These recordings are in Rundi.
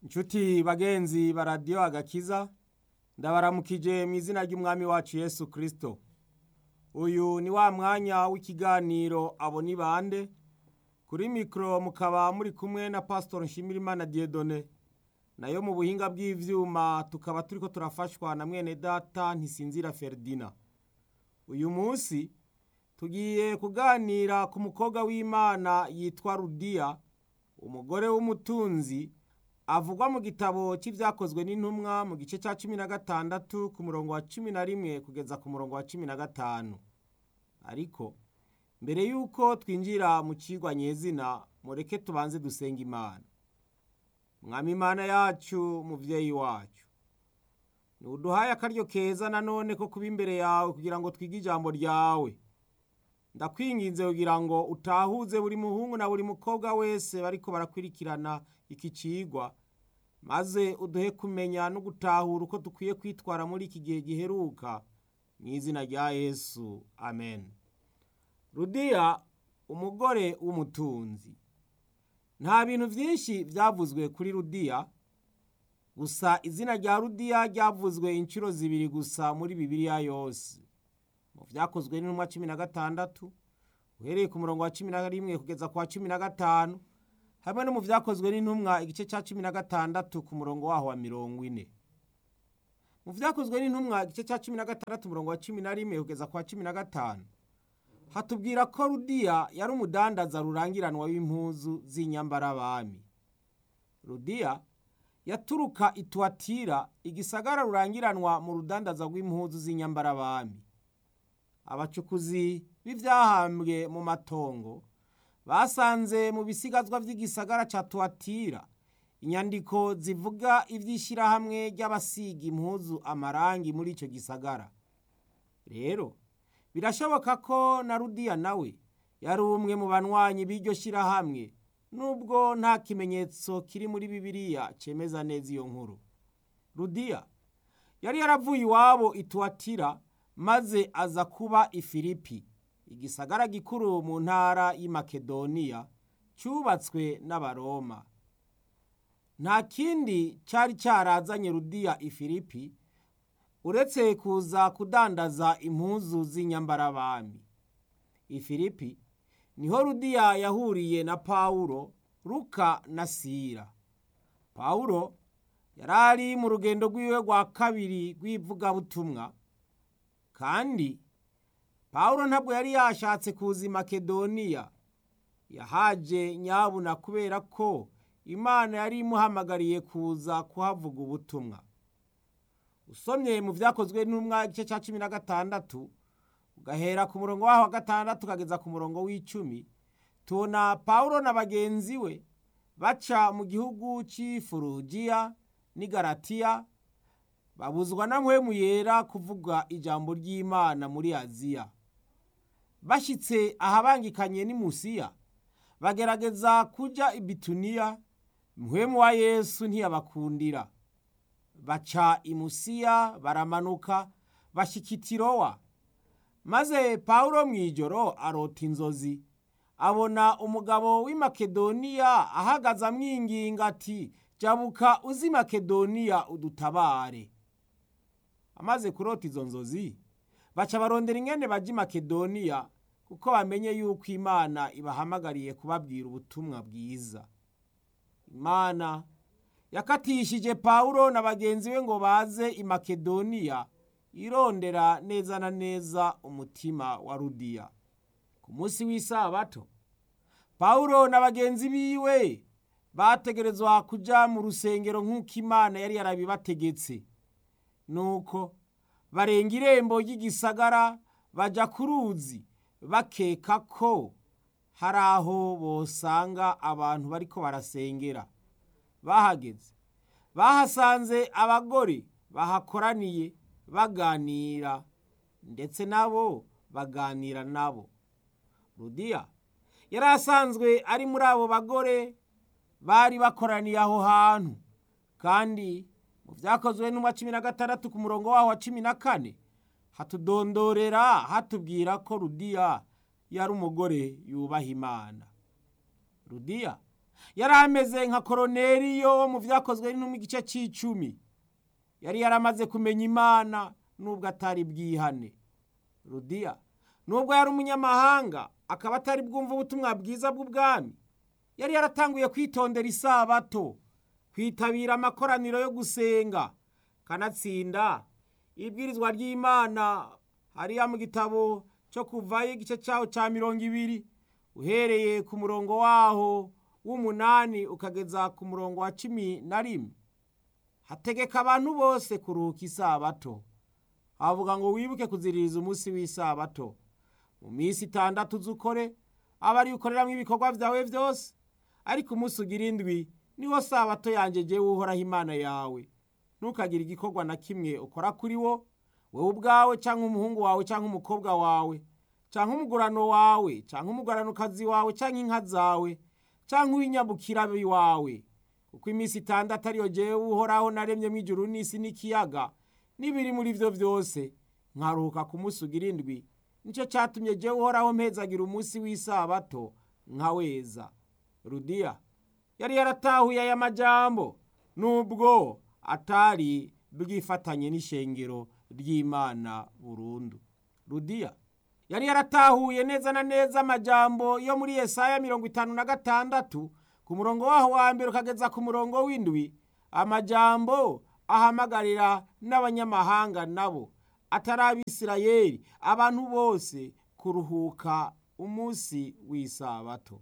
Nshuti bagenzi ba radiyo agakiza ndabaramukije mu izina ry'umwami wacu Yesu Kristo. Uyu ni wa mwanya w'ikiganiro abo ni bande kuri mikoro mukaba muri kumwe na Pastor Nshimirimana Dieudonné nayo mu buhinga bw'ivyuma tukaba turiko turafashwa na mwene data Ntisinzira Ferdina. Uyu munsi tugiye kuganira ku mukobwa w'Imana yitwa Rudiya umugore w'umutunzi avugwa mu gitabo cy'ibyakozwe n'intumwa mu gice cya cumi na gatandatu ku murongo wa cumi na rimwe kugeza ku murongo wa cumi na gatanu ariko mbere y'uko twinjira mu kigwa nyezina mureke tubanze dusenga imana mwami imana yacu muvyeyi wacu ntuduhaye akaryo keza nanone ko kuba imbere yawe kugira ngo twige ijambo ryawe ndakwinginze kugira ngo utahuze buri muhungu na buri mukobwa wese bariko barakwirikirana iki cigwa maze uduhe kumenya no gutahura uko dukwiye kwitwara muri iki gihe giheruka mu izina rya yesu amen rudiya umugore w'umutunzi nta bintu byinshi byavuzwe kuri rudiya gusa izina rya rudiya ryavuzwe inshuro zibiri gusa muri bibiliya yose mu byakozwe n'intumwa cumi na gatandatu uhereye ku murongo wa cumi na rimwe kugeza ku wa cumi na gatanu hamwe no mu byakozwe n'intumwa igice cya cumi na gatandatu ku murongo waho wa mirongo ine mu byakozwe n'intumwa igice cya cumi na gatandatu umurongo wa cumi na rimwe kugeza ku wa cumi na gatanu hatubwira ko rudiya yari umudandaza rurangiranwa w'impuzu z'inyambarabami rudiya yaturuka ituwatira igisagara rurangiranwa mu rudandaza rw'impuzu z'inyambarabami abacukuzi b'ivyahambwe mu matongo basanze mu bisigazwa vy'igisagara ca tuwatira inyandiko zivuga ivy'ishirahamwe ry'abasiga impuzu amarangi muri ico gisagara rero birashoboka ko na rudiya nawe yari umwe mu banywanyi b'iryo shirahamwe nubwo nta kimenyetso kiri muri bibiliya cemeza neza iyo nkuru rudiya yari yaravuye iwabo ituwatira maze aza kuba ifilipi igisagara gikuru mu ntara y'i makedoniya cyubatswe n'abaroma nta kindi cyari cyarazanye rudiya ifilipi uretse kuza kudandaza impuzu z'inyambarabami ifilipi niho rudiya yahuriye na pawulo ruka na sira pawulo yari ari mu rugendo rw'iwe rwa kabiri rw'ivugabutumwa kandi pawulo ntabwo yari yashatse kuza i makedoniya yahaje nyabuna kubera ko imana yari imuhamagariye kuza kuhavuga ubutumwa usomye mu byakozwe n'umwa igice cya cumi na gatandatu ugahera ku murongo waho wa gatandatu ukageza ku murongo w'icumi tubona pawulo na bagenzi we baca mu gihugu cy'ifurugiya n'igaratiya babuzwa na mpwemu yera kuvuga ijambo ry'imana muri aziya bashyitse ahabangikanye n'i musiya bagerageza kujya i bituniya mpwemu wa yesu ntiyabakundira baca i musiya baramanuka bashyika itirowa maze pawulo mu ijoro arota inzozi abona umugabo w'i makedoniya ahagaze amwinginga ati jabuka uzi makedoniya udutabare amaze kurota izo nzozi baca barondera ingene bajya i makedoniya kuko bamenye yuko imana ibahamagariye kubabwira ubutumwa bwiza imana yakatishije pawulo na bagenzi be ngo baze i makedoniya irondera neza na neza umutima wa rudiya ku munsi w'isabato pawulo na bagenzi biwe bategerezwa kuja mu rusengero nk'uko imana yari yarabibategetse nuko barenga irembo ry'igisagara baja ku ruzi bakeka ko hari aho bosanga abantu bariko barasengera bahageze bahasanze abagore bahakoraniye baganira ndetse nabo baganira nabo rudiya yari asanzwe ari muri abo bagore bari bakoraniye aho hantu kandi mu byakozwe n'umwa cumi na gatandatu ku murongo waho wa cumi na kane hatudondorera hatubwira ko rudiya yari umugore yubaha imana rudiya yari ameze nka koroneriyo wo mu byakozwe no mu gice cy'icumi yari yaramaze kumenya imana nubwo atari bwihane rudiya nubwo yari umunyamahanga akaba atari bwumva ubutumwa bwiza bw'ubwami yari yaratanguye kwitondera isabato kwitabira amakoraniro yo gusenga kanatsinda ibwirizwa ry'imana hariya mu gitabo cyo kuvayo igice cyaho cya mirongo ibiri uhereye ku murongo waho w'umunani ukageza ku murongo wa cumi na rimwe hategeka abantu bose kuruhuka isabato havuga ngo wibuke kuziririza umunsi w'isabato mu minsi itandatu uzukore aba ari ukoreramo ibikorwa byawe byose ariko umunsi ugira indwi niwo sabato yanjye jyewe uhoraho imana yawe ntukagire igikorwa na kimwe ukora kuri wo wowe ubwawe cyangwa umuhungu wawe cyangwa umukobwa wawe cyangwa umugurano wawe cyangwa umuguranokazi wawe cyangwa inka zawe cyangwa uw'inyabukira wawe kuko iminsi itandatu ariyo jyewe uhoraho naremye mu ijuru n'isi n'ikiyaga n'ibiri muri byo byose nkaruhuka ku munsi ugira indwi nicyo cyatumye jyewe uhoraho mpezagira umunsi w'isabato nkaweza rudiya yari yaratahuye aya majambo nubwo atari bwifatanye n'ishengero ry'imana burundu rudiya yari yaratahuye neza na neza amajambo yo muri Yesaya mirongo itanu na gatandatu ku murongo waho wa mbere ukageza ku murongo w'indwi amajambo ahamagarira n'abanyamahanga nabo atari abisirayeli abantu bose kuruhuka umunsi w'isabato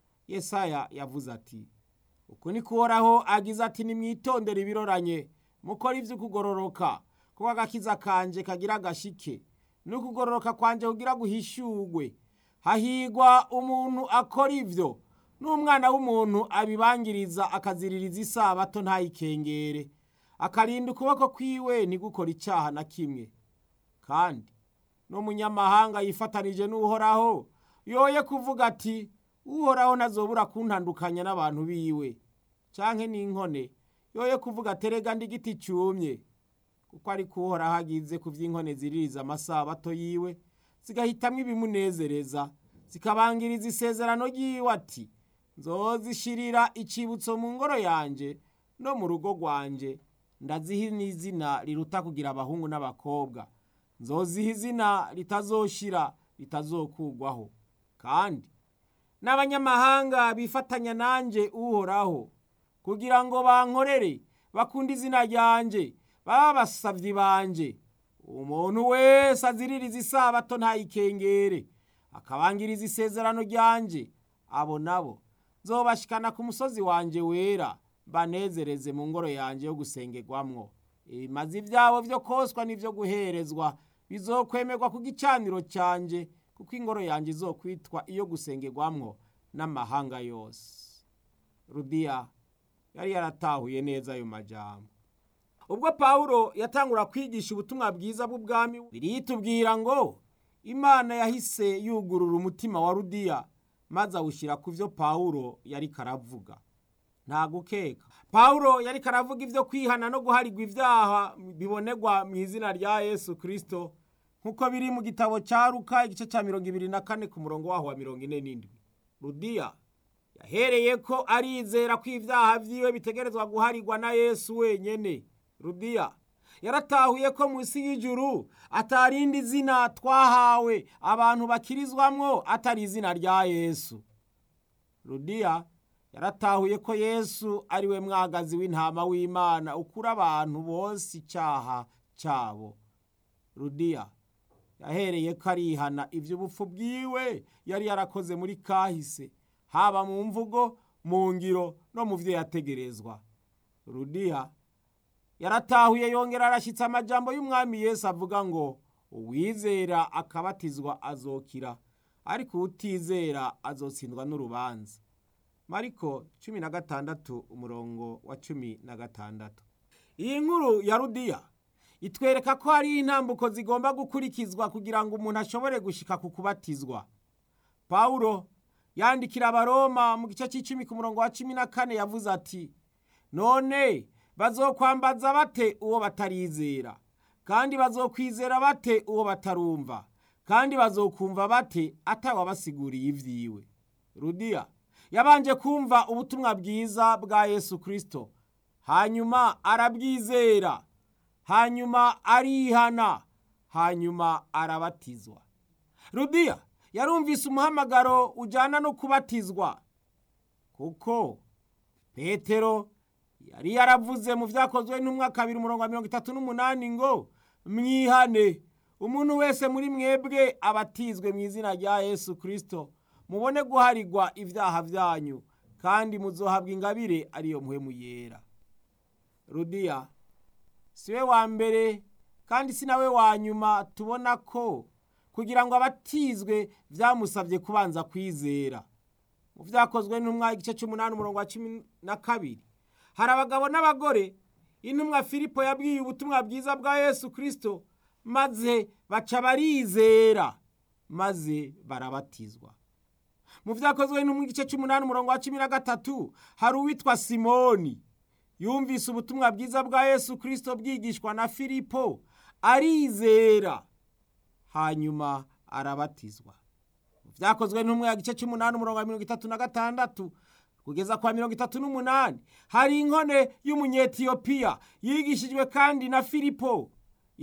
Yesaya yavuze ati uku ni kuhoraho agize ati nimwitondere ibiroranye mukora iby'ukugororoka kuko agakiza kanje kagira agashike n'ukugororoka kwanje kugira guhishurwe hahigwa umuntu akora ibyo n'umwana w'umuntu abibangiriza akaziririza isabato ntayikengere akarinda ukuboko kwiwe ntigukore icyaha na kimwe kandi n'umunyamahanga yifatanije n'uhoraho yoye kuvuga ati uhoraho ntazobura kuntandukanya n'abantu biwe canke n'inkone yoye kuvuga terega ndi igiti cyumye kuko ariko uhoraho agize ku by'inkone ziririza amasabato yiwe zigahitamwo ibimunezereza zikabangiriza isezerano ry'iwe ati nzozishirira icibutso mu ngoro yanje no mu rugo rwanje ndaziha n'izina riruta kugira abahungu n'abakobwa nzoziha izina ritazoshira ritazokugwaho kandi n'abanyamahanga bifatanya nanjye uhoraho kugira ngo bankorere bakunde izina ryanjye baba basabyi banje umuntu wese aziririza isabato ntayikengere akabangiriza isezerano ryanjye abo nabo nzobashikana ku musozi wanjye wera banezereze mu ngoro yanjye yo gusengerwamwo ibimazi byabo byo koswa n'ibyo guherezwa bizokwemerwa ku gicaniro cyanjye kuko ingoro yanjye izokwitwa iyo gusengerwamwo n'amahanga yose rudiya yari yaratahuye neza ayo majambo ubwo pawulo yatangura kwigisha ubutumwa bwiza bw'ubwami biritubwira ngo imana yahise yugurura umutima wa rudiya maze awushyira ku byo pawulo yari karavuga nta gukeka pawulo yari karavuga ibyo kwihana no guharigwa ibyaha bibonerwa mu izina rya yesu kirisito nk'uko biri mu gitabo cya ruka igice cya mirongo ibiri na kane ku murongo waho wa mirongo ine n'indwi rudiya yahereye ko arizera ko ibyaha byiwe bitegerezwa guharigwa na yesu wenyine rudiya yaratahuye ko munsi y'ijuru atarindi zina twahawe abantu bakirizwamwo atari izina rya yesu rudiya yaratahuye ko yesu ari we mwagazi w'intama w'imana ukura abantu bose icyaha cyabo rudiya yahereye ko arihana iby'ubupfu bwiwe yari yarakoze muri kahise haba mu mvugo mu ngiro no mu byo yategerezwa rudiya yaratahuye yongera arashyitse amajambo y'umwami Yesu avuga ngo uwizera akabatizwa azokira ariko utizera azotsindwa n'urubanza mariko cumi na gatandatu umurongo wa cumi na gatandatu iyi nkuru ya rudiya itwereka ko hari intambuko zigomba gukurikizwa kugira ngo umuntu ashobore gushika ku kubatizwa pawulo yandikira abaroma mu gice cy'icumi ku murongo wa cumi na kane yavuze ati none bazokwambaza bate uwo batarizera kandi bazokwizera bate uwo batarumva kandi bazokumva bate atawabasiguriye ibyiwe rudiya yabanje kumva ubutumwa bwiza bwa yesu kirisito hanyuma arabwizera hanyuma arihana hanyuma arabatizwa rudiya yarumvise umuhamagaro ujyana no kubatizwa kuko petero yari yaravuze mu byakozwe n'umwaka kabiri umurongo wa mirongo itatu n'umunani ngo mwihane umuntu wese muri mwebwe abatizwe mu izina rya yesu kirisito mubone guharigwa ibyaha byanyu kandi muzohabwa ingabire ariyo muhemu yera rudiya si we wa mbere kandi si nawe wa nyuma tubona ko kugira ngo abatizwe byamusabye kubanza kwizera mu byakozwe n'umwaka igice cy'umunani umurongo wa cumi na kabiri hari abagabo n'abagore intumwa filipo yabwiye ubutumwa bwiza bwa yesu kirisito maze baca barizera maze barabatizwa mu byakozwe no mu gice cy'umunani umurongo wa cumi na gatatu hari uwitwa simoni yumvise ubutumwa bwiza bwa yesu kirisito bwigishwa na filipo arizera hanyuma arabatizwa mu byakozwe n'umwe ya gice cy'umunani umurongo wa mirongo itatu na gatandatu kugeza kwa mirongo itatu n'umunani hari inkone y'umunyetiyopiya yigishijwe kandi na filipo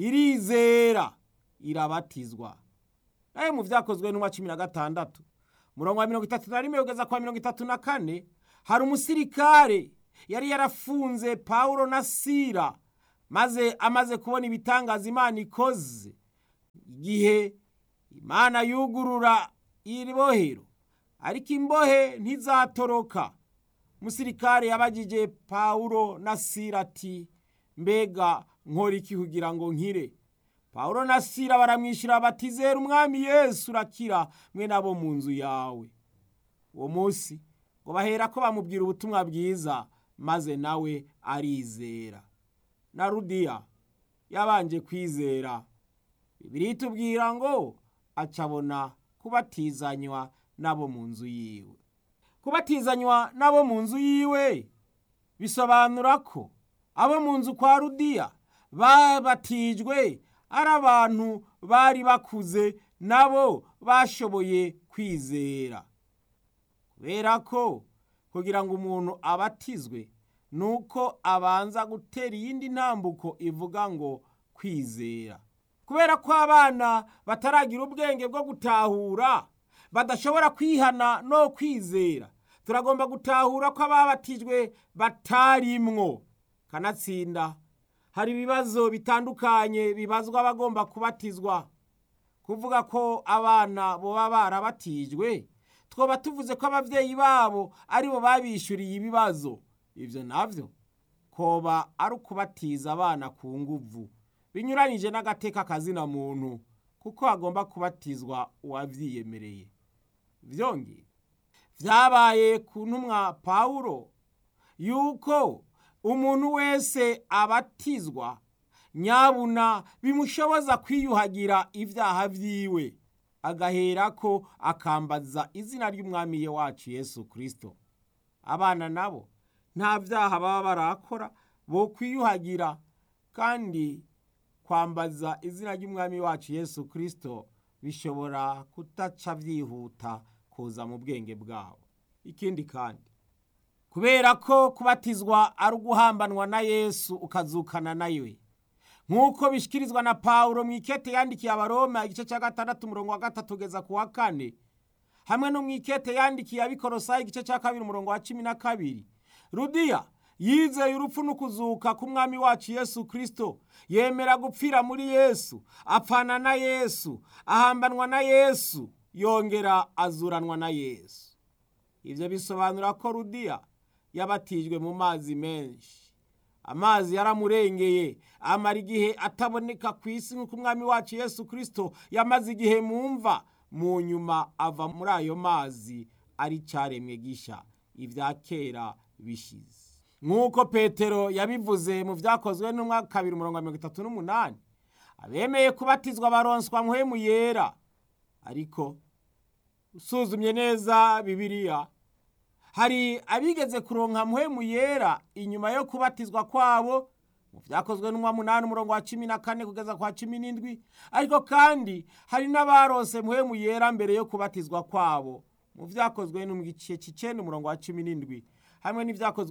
irizera irabatizwa nayo mu byakozwe n'umwa cumi na gatandatu murongo wa mirongo itatu na rimwe kugeza kwa mirongo itatu na kane hari umusirikare yari yarafunze pawulo na sira maze amaze kubona ibitangaza imana ikoze igihe imana yugurura iri bohero ariko imbohe ntizatoroka umusirikare yabagije pawulo na sira ati mbega nkora iki kugira ngo nkire pawulo na sira baramwishyura bati zera umwami yesu urakira mwe nabo mu nzu yawe uwo munsi ngo bahera ko bamubwira ubutumwa bwiza maze nawe arizera na rudiya yabanje kwizera bibiri tubwira ngo acabona kubatizanywa n'abo mu nzu yiwe kubatizanywa n'abo mu nzu yiwe bisobanura ko abo mu nzu kwa rudiya babatijwe ari abantu bari bakuze nabo bashoboye kwizera kubera ko kugira ngo umuntu abatizwe ni uko abanza gutera iyindi ntambuko ivuga ngo kwizera kubera ko abana bataragira ubwenge bwo gutahura badashobora kwihana no kwizera turagomba gutahura ko ababatijwe batarimwo kanatsinda hari ibibazo bitandukanye bibazwa abagomba kubatizwa kuvuga ko abana boba barabatijwe twoba tuvuze ko ababyeyi babo aribo babishyuriye ibibazo ibyo nabyo koba ari ukubatiza abana ku nguvu binyuranyije n'agateka kazina muntu kuko hagomba kubatizwa uwabyiyemereye byongeye byabaye ku ntumwa pawulo yuko umuntu wese abatizwa nyabuna bimushoboza kwiyuhagira ibyaha byiwe agahera ko akambaza izina ry'umwami wacu yesu kirisito abana nabo nta byaha baba barakora bo kwiyuhagira kandi kwambaza izina ry'umwami wacu yesu kirisito bishobora kutaca byihuta kuza mu bwenge bwabo ikindi kandi kubera ko kubatizwa ari uguhambanwa na yesu ukazukana nawe nk'uko bishyikirizwa na pawulo mu ikete yandikiye abaroma igice cya gatandatu umurongo wa gatatu ugeza ku wa kane hamwe no mu ikete yandikiye abikorosayi igice cya kabiri umurongo wa cumi na kabiri rudiya yizeye urupfu n'ukuzuka k'umwami wacu yesu kirisito yemera gupfira muri yesu apfana na yesu ahambanwa na yesu yongera azuranwa na yesu ibyo bisobanura ko rudiya yabatijwe mu mazi menshi amazi yaramurengeye amara igihe ataboneka ku isi nk'uko umwami wacu yesu kirisito yamaze igihe mu mva mu nyuma ava muri ayo mazi ari cyaremwe gishya ibya kera bishize nk'uko petero yabivuze mu byakozwe n'umwaka kabiri umurongo mirongo itatu n'umunani abemeye kubatizwa baronswa muhemu yera ariko usuzumye neza bibiliya hari abigeze kuronka muhemu yera inyuma yo kubatizwa kwabo mu byakozwe n'umwa munani umurongo wa cumi na kane kugeza kwa cumi n'indwi ariko kandi hari n'abarose muhemu yera mbere yo kubatizwa kwabo mu vyakozwe no mu gice c'icenda umurongo wa cumi n'indwi hamwe n'ivyakozwe